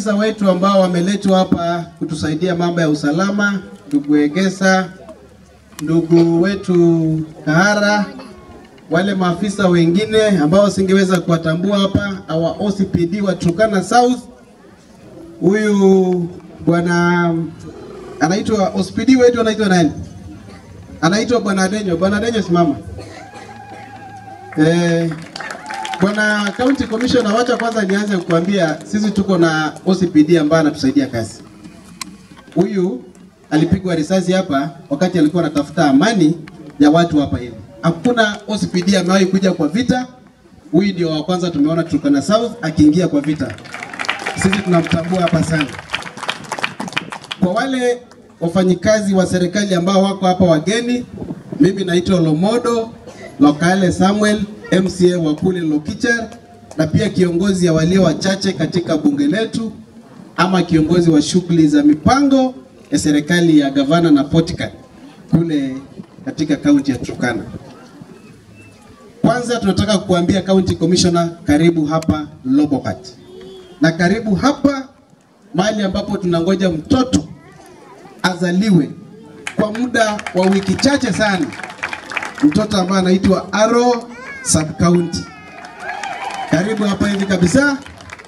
maafisa wetu ambao wameletwa hapa kutusaidia mambo ya usalama, ndugu Egesa, ndugu wetu Kahara, wale maafisa wengine ambao singeweza kuwatambua hapa, our OCPD wa Turkana South, huyu bwana anaitwa OCPD wetu anaitwa nani? Anaitwa bwana Denyo. Bwana Denyo, simama. Eh, bwana county commissioner, wacha kwanza nianze kukuambia sisi tuko na OCPD ambaye anatusaidia kazi. Huyu alipigwa risasi hapa wakati alikuwa anatafuta amani ya watu hapa hivi. Hakuna OCPD amewahi kuja kwa vita. Huyu ndio wa kwanza tumeona Turkana South akiingia kwa vita. Sisi tunamtambua hapa sana. Kwa wale wafanyikazi wa serikali ambao wako hapa wageni, mimi naitwa Lomodo Lokale Samuel, MCA wa kule Lokicher, na pia kiongozi ya walio wachache katika bunge letu ama kiongozi wa shughuli za mipango ya serikali ya gavana na Potika kule katika kaunti ya Turkana. Kwanza tunataka kukuambia county commissioner, karibu hapa Lobokat, na karibu hapa mahali ambapo tunangoja mtoto azaliwe kwa muda wa wiki chache sana, mtoto ambaye anaitwa Aro sub county. Karibu hapa hivi kabisa.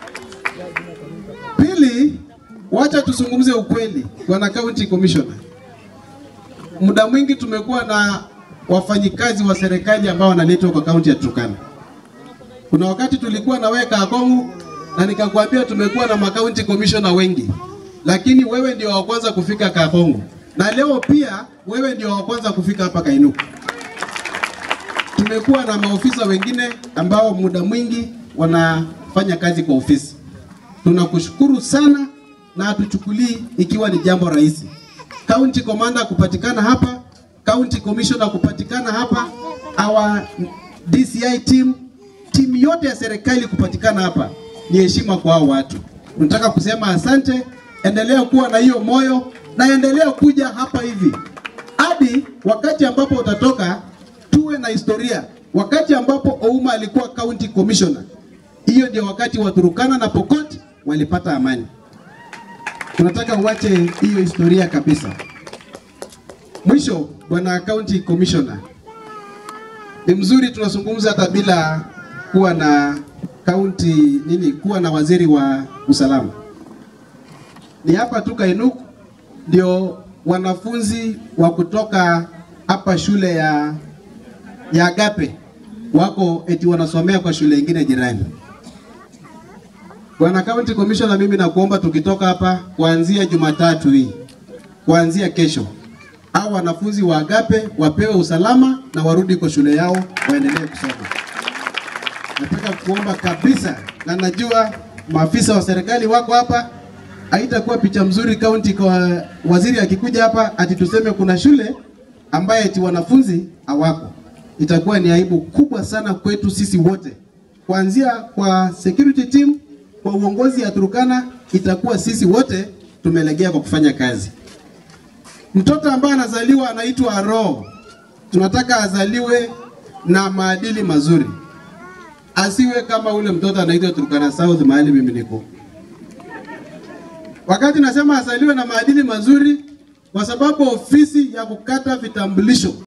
Pili, wacha tuzungumze ukweli, bwana county commissioner. Muda mwingi tumekuwa na wafanyikazi wa serikali ambao wanaletwa kwa kaunti ya Turkana. Kuna wakati tulikuwa na wewe Kakongu na nikakwambia tumekuwa na makaunti commissioner wengi, lakini wewe ndio wa kwanza kufika Kakongo, na leo pia wewe ndio wa kwanza kufika hapa Kainuku. Tumekuwa na maofisa wengine ambao muda mwingi wanafanya kazi kwa ofisi. Tunakushukuru sana na hatuchukulii ikiwa ni jambo rahisi. County commander kupatikana hapa, county commissioner kupatikana hapa, our DCI team, timu yote ya serikali kupatikana hapa ni heshima kwa hao watu. Tunataka kusema asante, endelea kuwa na hiyo moyo na endelea kuja hapa hivi hadi wakati ambapo utatoka, tuwe na historia. Wakati ambapo Ouma alikuwa county commissioner, hiyo ndio wakati wa Turukana na Pokot walipata amani. Tunataka uache hiyo historia kabisa. Mwisho, bwana county commissioner, ni mzuri tunazungumza hata bila kuwa na county nini, kuwa na waziri wa usalama. Ni hapa tu Kainuku ndio wanafunzi wa kutoka hapa shule ya ya Agape wako eti wanasomea kwa shule ingine jirani. Bwana County Commissioner, mimi nakuomba tukitoka hapa kuanzia Jumatatu hii, kuanzia kesho, hao wanafunzi wa Agape wapewe usalama na warudi kwa shule yao waendelee kusoma. Nataka kuomba kabisa, na najua maafisa wa serikali wako hapa, haitakuwa picha mzuri county kwa waziri akikuja hapa ati tuseme kuna shule ambaye eti wanafunzi hawako. Itakuwa ni aibu kubwa sana kwetu sisi wote, kuanzia kwa security team, kwa uongozi ya Turkana, itakuwa sisi wote tumelegea kwa kufanya kazi. Mtoto ambaye anazaliwa anaitwa roho, tunataka azaliwe na maadili mazuri, asiwe kama ule mtoto anaitwa Turkana South mahali mimi niko. Wakati nasema azaliwe na maadili mazuri, kwa sababu ofisi ya kukata vitambulisho